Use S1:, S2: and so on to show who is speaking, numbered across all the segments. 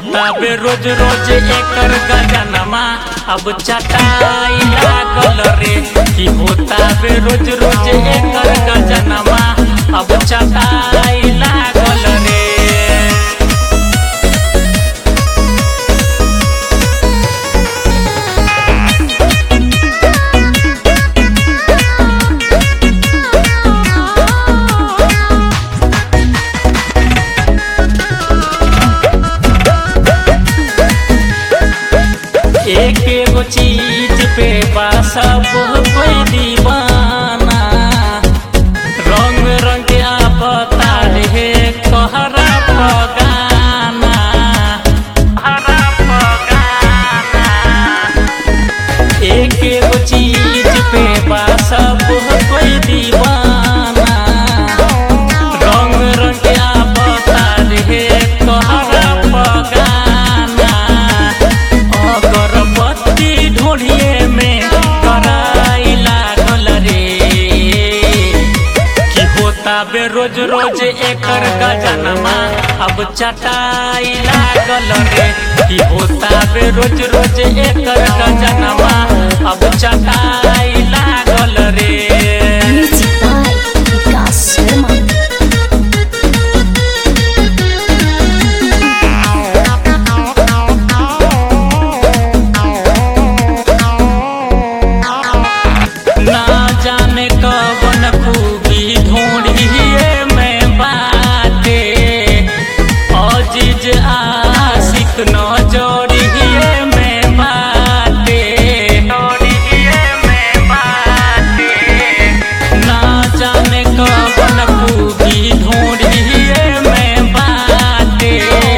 S1: होता बे रोज रोज एकर गजनमा अब चटाई लागल रे कि होता बे रोज रोज एकर गजनमा अब चटाई लागल रे एक एगो चीज पे बा सब कोई दीवाना रंग रंग आपता रे कहरा पगाना हरा पगाना एक एगो चीज पे बा सब कोई दीवाना रंग रंग आपता रे कहरा पगाना अगरबत्ती ढोढ़िए में कराई लागल रे कि होता बे रोज रोज एकर गजनमा अब चटाई लागल रे कि होता बे रोज रोज एकर गजनमा अब चटाई लागल रे
S2: Music by Vikas Sharma.
S1: ना जाने कवन खूबी ढूंढिए में बाटे अजीज आशिक न जोड़िए में बाटे जोड़िए में बाटे ना जाने कवन खूबी ढूंढिए में बाटे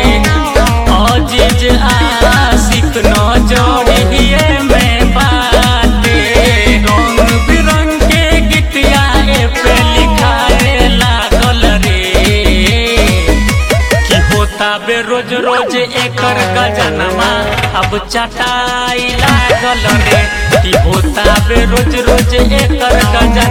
S1: अजीज आशिक न जोड़िए में बाटे रंग बिरंग के गीतिया ए पे लिखाए लागल रे कि होता बे रोज रोज एकर गजनमा अब चटाई लागल रे कि होता बे रोज रोज एकर गजनमा